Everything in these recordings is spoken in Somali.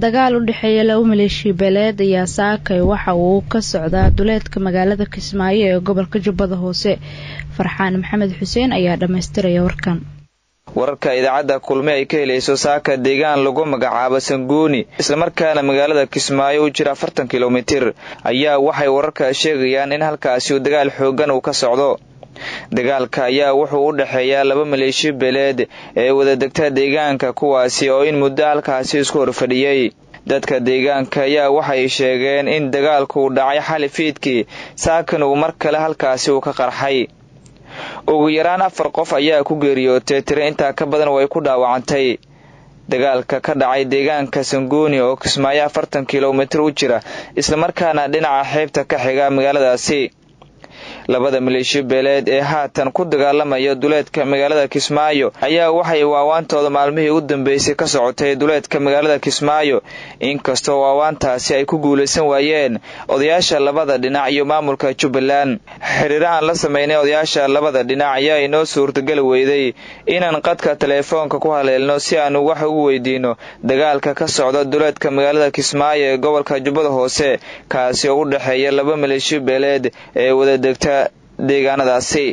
dagaal u dhexeeya laba maleeshiya beeleed ayaa saakay waxa uu ka socdaa duleedka magaalada kismaayo ee gobolka jubbada hoose farxaan maxamed xuseen ayaa dhammaystiraya warkan wararka idaacadda kulme ay ka helayso saaka deegaan lagu magacaabo sanguuni islamarkaana magaalada kismaayo u jira afartan kilomitir ayaa waxay wararka sheegayaan in halkaasi uu dagaal xoogan uu ka socdo dagaalka ayaa wuxuu u dhexeeyaa laba maleeshiya beeleed ee wadadegta deegaanka kuwaasi oo in muddo halkaasi isku horfadhiyey dadka deegaanka ayaa waxay sheegeen in dagaalku uu dhacay xali fiidkii saakan uu mar kale halkaasi uu ka qarxay ugu yaraan afar qof ayaa ku geeriyootay tiro intaa ka badan way ku dhaawacantay dagaalka ka dhacay deegaanka sanguuni oo kismaayo afartan kilomitir u jira islamarkaana dhinaca xeebta ka xiga magaaladaasi labada maleeshiyo beeleed ee haatan ku dagaalamaya duleedka magaalada kismaayo ayaa waxay waawaantooda maalmihii u dambeysay ka socotay duleedka magaalada kismaayo inkastoo waawaantaasi ay ku guulaysan waayeen odayaasha labada dhinac iyo maamulka jubbaland xiriiro aan la sameynay odayaasha labada dhinac ayaa inoo suurtageli weyday inaan qadka teleefoonka ku haleelno si aanu wax ugu weydiino dagaalka ka socda duleedka magaalada kismaayo ee gobolka jubbada hoose kaasi oo u dhexeeya laba maleeshiyo beeleed ee wadadegta deegaanadaasi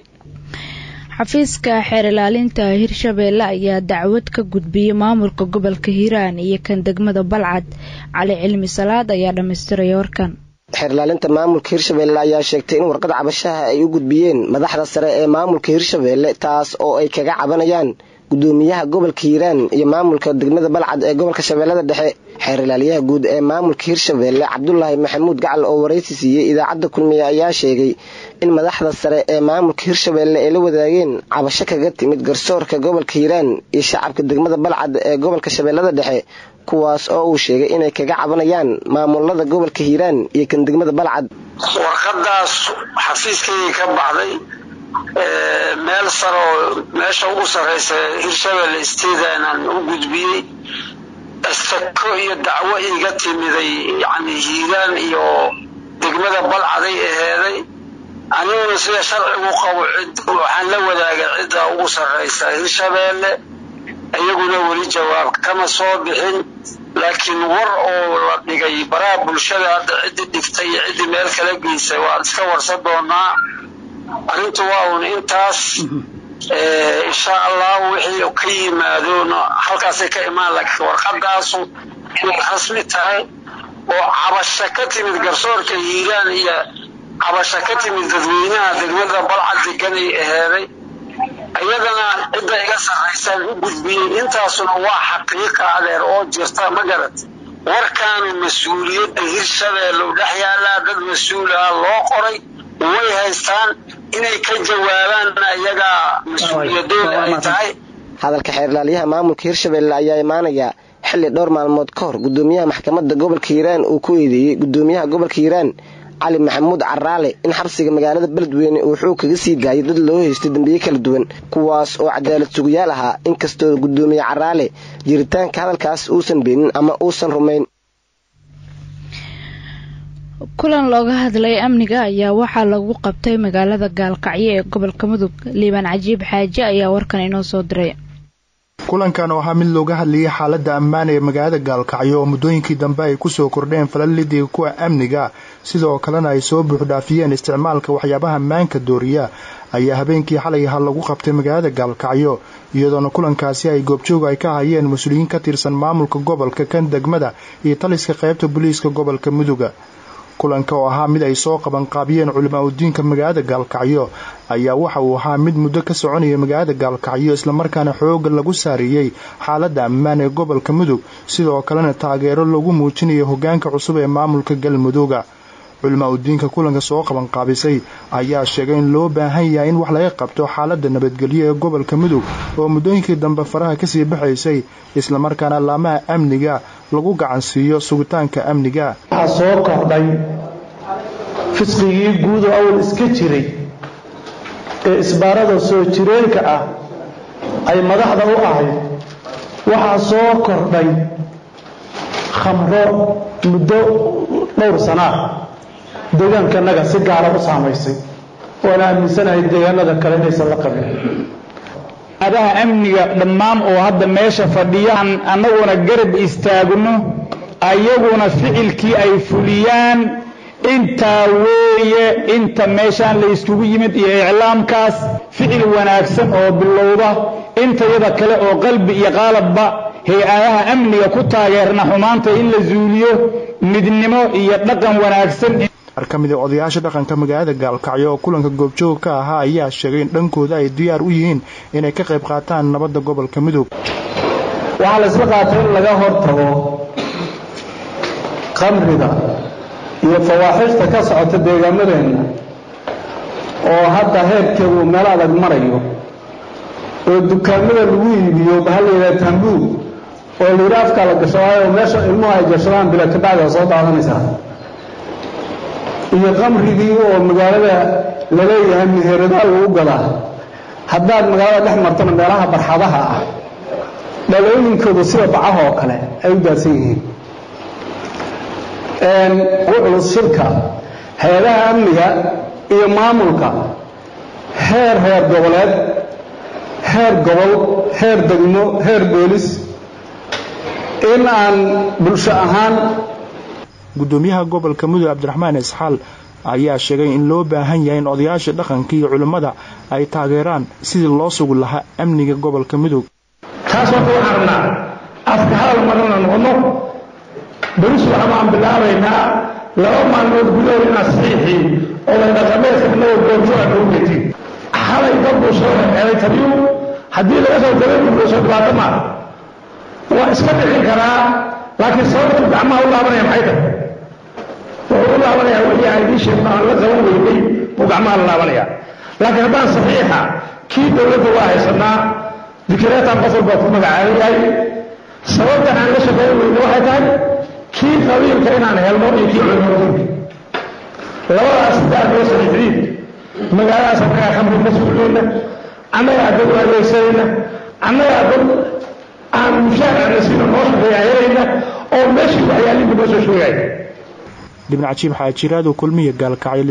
xafiiska xeer ilaalinta hirshabeelle ayaa dacwad ka gudbiyey maamulka gobolka hiiraan iyo kan degmada balcad cali cilmi salaad ayaa dhammaystiraya warkan xeerlaalinta maamulka hirshabeelle ayaa sheegtay in warqad cabashaha ay u gudbiyeen madaxda sare ee maamulka hirshabeelle taas oo ay kaga cabanayaan gudoomiyaha gobolka hiiraan iyo maamulka degmada balcad ee gobolka shabeellada dhexe xeer ilaaliyaha guud ee maamulka hirshabeelle cabdulaahi maxamuud gacal oo waraysi siiyey idaacadda kulmiye ayaa sheegay in madaxda sare ee maamulka hirshabeelle ay la wadaageen cabasho kaga timid garsoorka gobolka hiiraan iyo shacabka degmada balcad ee gobolka shabeellada dhexe kuwaas oo uu sheegay inay kaga cabanayaan maamulada gobolka hiiraan iyo kan degmada balcad warqadaas xafiiskaygii ka baxday meel saroo meesha ugu sarraysa hirshabelle stedaan u gudbiyey astako iyo dacwo iga timiday yacni hiiraan iyo degmada balcaday aheeday aniguna sida sharcigu qabo cid waxaan la wadaagay cidda ugu sarraysa hirshabeelle iyaguna weli jawaab kama soo bixin laakiin war oo la dhigay baraha bulshada hadda ciddii dhigtay iyo ciddii meel kala geysay waan iska warsan doonaa arrintu waa un intaas insha allah wixii ka yimaadona halkaasay ka imaan laakiin warqadaasu inay rasmi tahay oo cabasho ka timid garsoorka hiiraan iyo cabasho ka timid dadweynaha degmada balcad deganay aheeday iyadana cidda iga sarraysaan u gudbiyey intaasuna waa xaqiiqa adeer oo jirta ma garat warkaanu mas-uuliyadda hirshabeelle u dhex yaallaa dad mas-uulaha loo qoray way haystaan inay ka jawaabaanna iyagaa mas-uuliyadooda ay tahay hadalka xeerlaaliyaha maamulka hirshabeelle ayaa imaanaya xilli dhowr maalmood ka hor gudoomiyaha maxkamadda gobolka hiiraan uu ku eedeeyey gudoomiyaha gobolka hiiraan cali maxamuud caraale in xabsiga magaalada beledweyne uu xoog kaga sii daayay dad loo haystay dembiye kala duwan kuwaas oo cadaalad sugayaal ahaa inkastoo gudoomiye caraale jiritaanka hadalkaas uusan beenin ama uusan rumayn kulan looga hadlay amniga ayaa waxaa lagu qabtay magaalada gaalkacyo ee gobolka mudug liibaan cajiib xaaje ayaa warkan inoo soo diray kulankan oo ahaa mid looga hadlayay xaaladda ammaan ee magaalada gaalkacyo oo muddooyinkii dambe ay kusoo kordheen falalidii kuwa amniga sidoo kalena ay soo buuxdhaafiyeen isticmaalka waxyaabaha maanka dooriya ayaa habeenkii xalay aha lagu qabtay magaalada gaalkacyo iyadoona kulankaasi ay goobjoog ay ka hayeen mas-uuliyiin ka tirsan maamulka gobolka kan degmada iyo taliska qaybta booliiska gobolka muduga kulanka oo ahaa mid ay soo qabanqaabiyeen culimaa udiinka magaalada gaalkacyo ayaa waxa uu ahaa mid muddo ka soconaya magaalada gaalkacyo islamarkaana xooga lagu saareeyey xaaladda ammaan ee gobolka mudug sidoo kalena taageero lagu muujinayo hogaanka cusub ee maamulka galmudugga culimaa udiinka kulanka soo qabanqaabisay ayaa sheegay in loo baahan yahay in wax laga qabto xaaladda nabadgelyo ee gobolka mudug oo muddooyinkii dambe faraha kasii baxaysay islamarkaana laamaha amniga lagu gacansiiyo sugitaanka amniga waxaa soo kordhay fisqigii guud oo awal iska jiray ee isbaarada soo jireenka ah ay madaxda u ahayd waxaa soo kordhay khamro muddo dhowr sanaa deegaankanaga si gaara u saamaysay waana aaminsanahay deegaanada kale inaysan la qabin adaha amniga dhammaan oo hadda meesha fadhiyaan annaguna garab istaagno ayaguna ficilkii ay fuliyaan intaa weeye inta meeshaan la yskugu yimid iyo iclaamkaas ficil wanaagsan oo bilowda intayada kale oo qalbi iyo qaalabba hay-adaha amniga ku taageerna xumaanta in la zuuliyo midnimo iyo dhaqan wanaagsan qaar ka mid a odayaasha dhaqanka magaalada gaalkacyo oo kulanka goobjoog ka ahaa ayaa sheegay in dhankooda ay diyaar u yihiin inay ka qayb qaataan nabadda gobolka midoob waxaa la isla qaatay in laga hortago qamriga iyo fawaaxishta ka socota deegaamadeenna oo hadda heerkeedu meel adag marayo oo dukaamada lagu iibiyo waxaa la yidhaha taambuug oo layidhi afkaa la gashadaayo oo meesha ilmuhu ay gashadaan bila kabacdi soo daadanaysaa iyo qamrigii oo magaalada laleeyahay meheradaal lagu gadaa haddaad magaalada dhex martona meelaha barxadaha ah dhalooyinkoodu sida bacaha oo kale ay u daadsan yihiin ugu culus shirka hay-adaha amniga iyo maamulka heer reer goboleed heer gobol heer degmo heer boolis in aan bulsho ahaan gudoomiyaha gobolka mudug cabdiraxmaan isxaal ayaa sheegay in loo baahan yahay in odayaasha dhaqanka iyo culimmada ay taageeraan sidii loo sugi lahaa amniga gobolka mudug taas horta waxaan rabnaa afka hadal marana noqono beris waxa baan bilaabaynaa laba maalmood gudahood inaad saxiixii oday dhaqameedka inagoo goobjooga nagu getin xalay dad buu soo xeelay tabiyu haddii laga soo gabay buuso dhibaato maa waa iska dhicin karaa laakiin sababtu gacmaha u laabanaya maxay tahay wuxuu u laabanayaa wixii aan idiin sheegno aan la qaban weynay buu gacmaha la laabanaya laakiin haddaan saxiixa kii dowladda waa haysanaa dikireetaan qof walbaa ku magacaaban yahay sababta aan la shaqayn weyne waxay tahay kii qabiilka inaan helno iyo kii culimadunka labadaas haddaad loo saxiixdiin magaaladaas annagaa khamri ka suuxayna annagaa dad u adeegsanayna annagaa dad aan mushaar aan la siino noo shaqeeya helayna oo meeshii waxyaalihii noo soo sheegaya dhibna cajiib xaajiraadu kulmiya gaalkacyo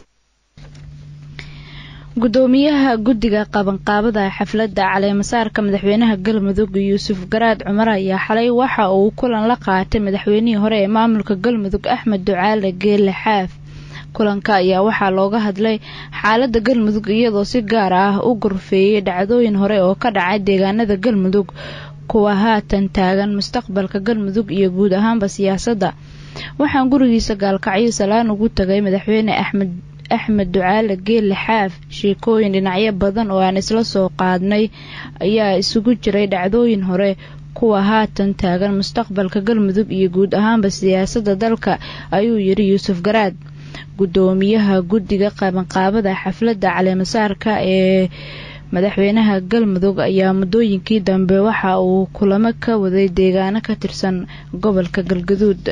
gudoomiyaha guddiga qabanqaabada xafladda caleemasaarka madaxweynaha galmudug yuusuf garaad cumar ayaa xalay waxa uu kulan la qaatay madaxweynihii hore ee maamulka galmudug axmed ducaale geelle xaaf kulanka ayaa waxaa looga hadlay xaaladda galmudug iyadoo si gaar ah u gorfeeyey dhacdooyin hore oo ka dhacay deegaanada galmudug kuwa haatan taagan mustaqbalka galmudug iyo guud ahaanba siyaasadda waxaan gurigiisa gaalkacyo salaan ugu tagay madaxweyne axmed axmed ducaale geelle xaaf sheekooyin dhinacyo badan oo aan isla soo qaadnay ayaa isugu jiray dhacdooyin hore kuwa haatan taagan mustaqbalka galmudug iyo guud ahaanba siyaasadda dalka ayuu yidhi yuusuf garaad gudoomiyaha guddiga qabanqaabada xafladda caleemasaarka ee madaxweynaha galmudug ayaa muddooyinkii dambe waxa uu kulamo ka waday deegaano ka tirsan gobolka galgaduud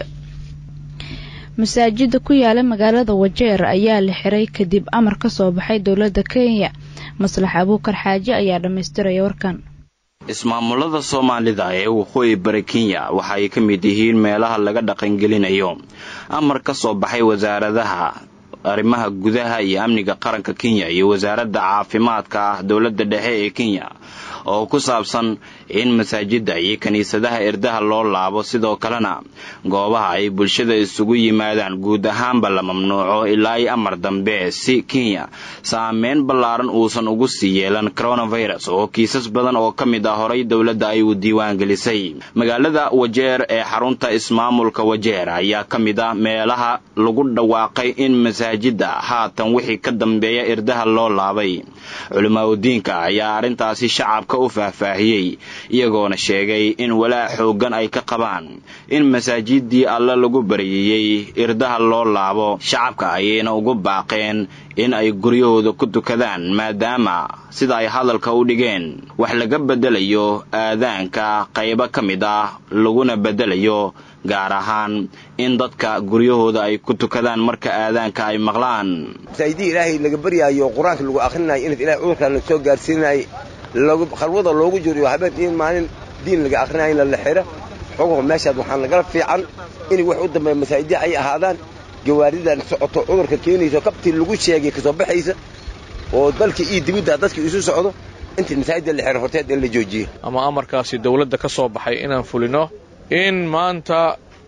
masaajida ku yaala magaalada wajeer ayaa la xiray kadib amar ka soo baxay dowladda kenya maslax abuukar xaaje ayaa dhammaystiraya warkan ismaamulada soomaalida ee waqooyi bari kenya waxa ay ka mid yihiin meelaha laga dhaqangelinayo amar ka soo baxay wasaaradaha arrimaha gudaha iyo amniga qaranka kenya iyo wasaaradda caafimaadka ah dowladda dhexe ee kenya oo ku saabsan in masaajidda iyo kiniisadaha irdaha loo laabo sidoo kalena goobaha ay bulshada isugu yimaadaan guud ahaanba la mamnuuco ilaa i amar dambe si kenya saameyn ballaaran uusan ugu sii yeelan coronavirus oo kiisas badan oo ka mid ah horay dowladda ay u diiwaangelisay magaalada wajeer ee xarunta ismaamulka wajeer ayaa ka mid ah meelaha lagu dhawaaqay in masaajidda haatan wixii ka dambeeya irdaha loo laabay culimaadudiinka ayaa arrintaasi shacabka u faahfaahiyey iyagoona sheegay in walaac xooggan ay ka qabaan in masaajidii alle lagu baryayey irdaha loo laabo shacabka ayayna ugu baaqeen in ay guryahooda ku tukadaan maadaama sida ay hadalka u dhigeen wax laga beddelayo aadaanka qaybo ka mid ah laguna beddelayo gaar ahaan in dadka guryahooda ay ku tukadaan marka aadaanka ay maqlaan masaajidii ilaahay laga baryaayo qur-aanka lagu akhrinayo inaad ilahay cudurkaan la soo gaarsiinayay khalwada loogu jiriyo habeen in maalin diin laga akhrinayo in la xira xogaho meeshaad waxaan lagala fiican in wax u dambeeya masaajidii ay ahaadaan gawaaridan socoto cudurka keenayso kabtii lagu sheegay kasoo baxaysa oo dalka iyo dibidda dadka isu socdo intii masaajidda la xira horteed in la joojiyo ama amarkaasi dawladda ka soo baxay inaan fulino in maanta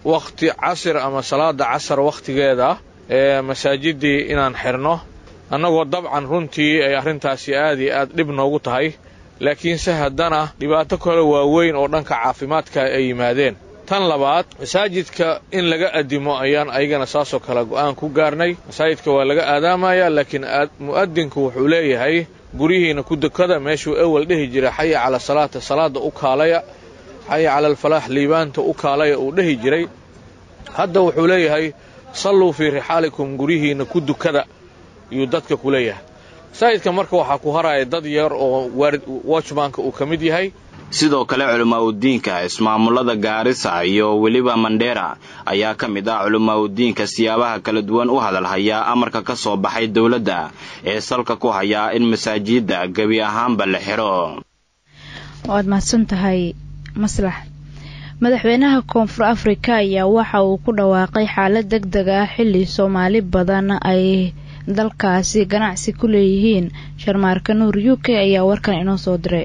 wakhti casir ama salaada casar wakhtigeeda ee masaajidii inaan xirno annagoo dabcan runtii ay arrintaasi aad iyo aad dhib noogu tahay laakiinse haddana dhibaato kale waaweyn oo dhanka caafimaadka ay yimaadeen tan labaad masaajidka in laga addimo ayaan ayagana saasoo kale go'aan ku gaarnay masaajidka waa laga aadaamaya laakiin mu'adinku wuxuu leeyahay guryihiina ku dukada meeshuu ewel dhehi jira xaya cala salaata salaada u kaalaya xaya cala alfalaax liibaanta u kaalaya uu dhehi jiray hadda wuxuu leeyahay salluu fii rixaalikum guryihiina ku dukada ayuu dadka ku leeyahay masaajidka marka waxaa ku haraya dad yar oo watchmanka uu ka mid yahay sidoo kale culimaauddiinka ismaamulada gaarisa iyo weliba mandheera ayaa ka mid ah culimaauddiinka siyaabaha kala duwan u hadalhaya amarka ka soo baxay dowladda ee salka ku hayaa in masaajidda gebi ahaanba la xiro waad mahadsan tahay maslax madaxweynaha koonfur afrika ayaa waxa uu ku dhawaaqay xaalad deg deg ah xilli soomaali badan ay dalkaasi ganacsi ku leeyihiin sharmaarka nuur u k ayaa warkan inoo soo diray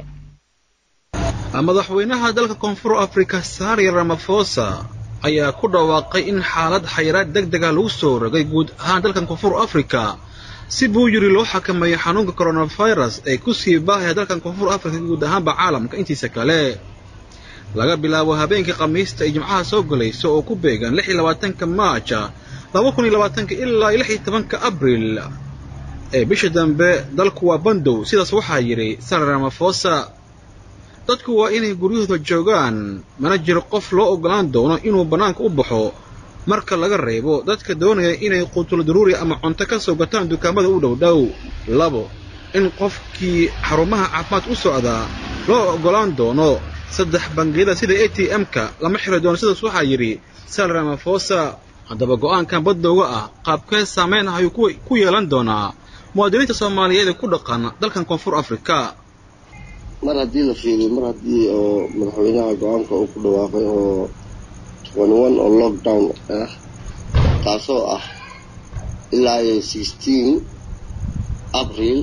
madaxweynaha dalka koonfur afrika saari ramafosa ayaa ku dhawaaqay in xaalad xayiraad deg dega lagu soo rogay guud ahaan dalkan koonfur afrika si buu yiri loo xakameeyo xanuunka coronavirus ee ku sii baahaya dalkan koonfur afrika guud ahaanba caalamka intiisa kale laga bilaabo habeenkii khamiista ay jimcaha soo galayso oo ku beegan lix iyo labaatanka maaja laba kun iyo labaatanka ilaa iyo lix iyo tobanka abril ee bisha dambe dalku waa bandow sidaas waxaa yidhi sari ramafosa dadku waa inay guryahooda joogaan mana jiro qof loo oggolaan doono inuu bannaanka u baxo marka laga reebo dadka doonaya inay quutulo daruuri ama cunto ka soo gataan dukaamada u dhowdhow labo in qofkii xarumaha caafimaad u socdaa loo oggolaan doono saddex bangiyada sida a t m-ka lama xiri doono sidaas waxaa yidhi sal ramafosa haddaba go'aankan baddowga ah qaabkee saamayn ah ayuu ku yeelan doonaa muwaadiniinta soomaaliyeed ee ku dhaqan dalkan koonfur afrika mar haddii la fiiriyo mar haddii oo madaxweynaha go-aanka uu ku dhawaaqay oo twenty one oo lockdown ah taasoo ah ilaa iyo sixteen abril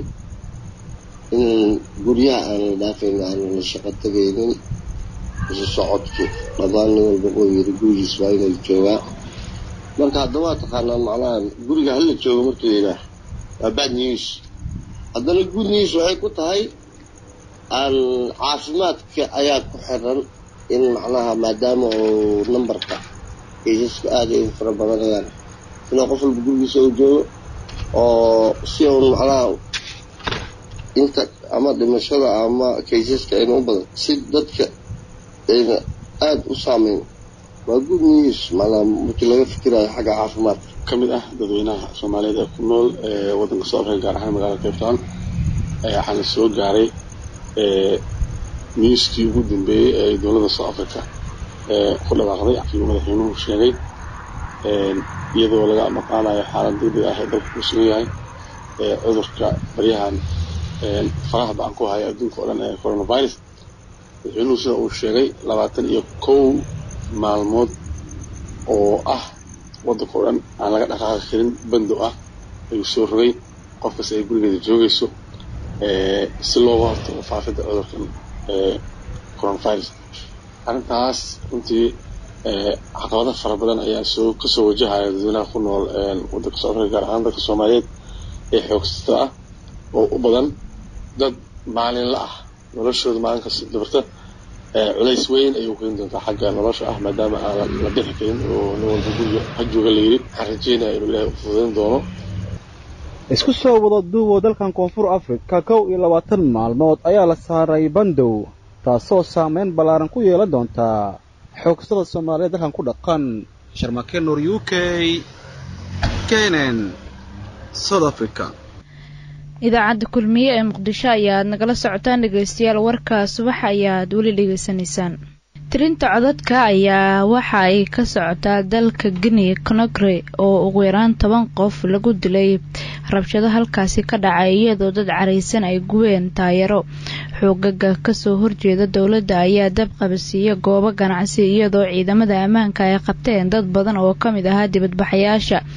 in guryaha aan la dhaafayn aan la shaqo tegaynin isu socodki dhammaan nin walba oo yiri gurigiis waa inuu joogaa marka haddaba waa taqaanaa macnaha guriga hala joogo markii la yidhaah waa bad news haddana good news waxay ku tahay aan caafimaadka ayaa ku xiran in macnaha maadaama uu numberka kaysaska aada ay fara badanayaan inuu qof walba gurigiisa uu joogo oo si uun macnaha inta ama dhimashada ama kaysaska ayna u badan si dadka ayna aada u saameyn waa good news macnaha markii laga fikirayo xagga caafimaadka ka mid ah dadweynaha soomaaliyeed ee ku nool ee waddanka soo afrika gaar ahaan magaalada cape town waxaana soo gaaray newskii ugu dambeeyey ee dowladda south africa ku dhawaaqday uu madaxweynuhu sheegay iyadoo laga maqaanayo xaalad degdeg ah ee dalka ku sugan yahay cudurka baryahan faraha ba-an ku haya adduunka oo dhan ee coronavirus madaxweynuhu sida uu sheegay labaatan iyo kow maalmood oo ah waddanka oo dhan aan laga dhaqaaqi karin bandow ah ayuu soo rogay qof kasta ay gurigeeda joogayso si looga hortago faafidda cudurkan coronavirus arrintaas runtii caqabado fara badan ayaa soo kasoo wajahaya dadweynaha ku nool waddanka soo afrika gaar ahaan dadka soomaaliyeed ee xoogsata ah oo u badan dad maalinla ah noloshooda maalin kasta dabarta culays weyn ayay u keeni doontaa xagga nolosha ah maadaama aan la bixi karin oo nin walba guriga ha jooga la yidhi waxaan rajeynaya inuu ilaahay u fududayn doono isku soo wada duuboo dalkan koonfur afrika kow iyo labaatan maalmood ayaa la saaray bandow taasoo saamayn ballaaran ku yeelan doontaa xoogsada soomaaliyeed dalkan ku dhaqan sharmake nuur u k kenen south africa idaacadda kulmiye ee muqdisho ayaad nagala socotaan dhegaystayaal warka subax ayaad weli dhegaysanaysaan tirinta codadka ayaa waxa ay ka socotaa dalka guinea conogre oo ugu yaraan toban qof lagu dilay rabshado halkaasi ka dhacay iyadoo dad caraysan ay gubeen taayaro xoogaga kasoo horjeeda dowladda ayaa dab qabasiiya goobo ganacsi iyadoo ciidamada ammaanka ay qabteen dad badan oo ka mid ahaa dibadbaxayaasha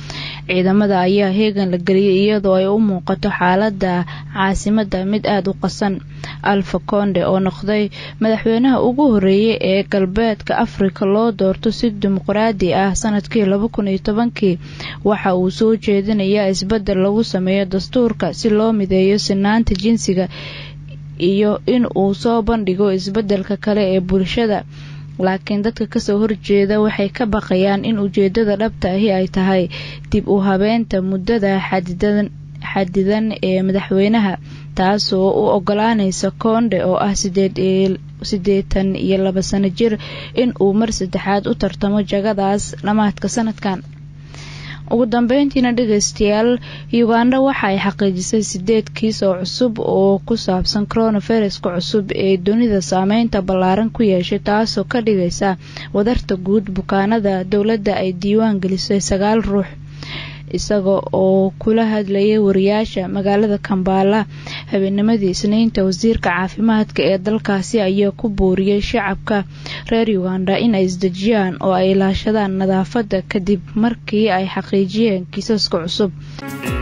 ciidamada ayaa heegan la geliyay iyadoo ay u muuqato xaalada caasimada mid aada u qasan alfa konde oo noqday madaxweynaha ugu horeeyay ee galbeedka afrika loo doorto si dimuqraadi ah sanadkii laba kun iyo tobankii waxa uu soo jeedinayaa isbedel lagu sameeyo dastuurka si loo mideeyo sinaanta jinsiga iyo in uu soo bandhigo isbedelka kale ee bulshada laakiin dadka kasoo horjeeda waxay ka baqayaan in ujeedada dhabta ahi ay tahay dib u habeenta muddada xadidan ee madaxweynaha taasoo u ogolaanaysa koonde oo ah sideetan iyo laba sano jir in uu mar saddexaad u tartamo jagadaas dhammaadka sanadkan ugu dambeyntiina dhegeystayaal uganda waxa ay xaqiijisay sideed kiis oo cusub oo ku saabsan coronaviruska cusub ee dunida saameynta ballaaran ku yeeshay taasoo ka dhigaysa wadarta guud bukaanada dowladda ay diiwaan gelisay sagaal ruux isaga oo kula hadlayay wariyaasha magaalada kambaala habeennimadii isniinta wasiirka caafimaadka ee dalkaasi ayaa ku booriyey shacabka reer uganda in ay isdejiyaan oo ay ilaashadaan nadaafadda kadib markii ay xaqiijiyeen kiisaska cusub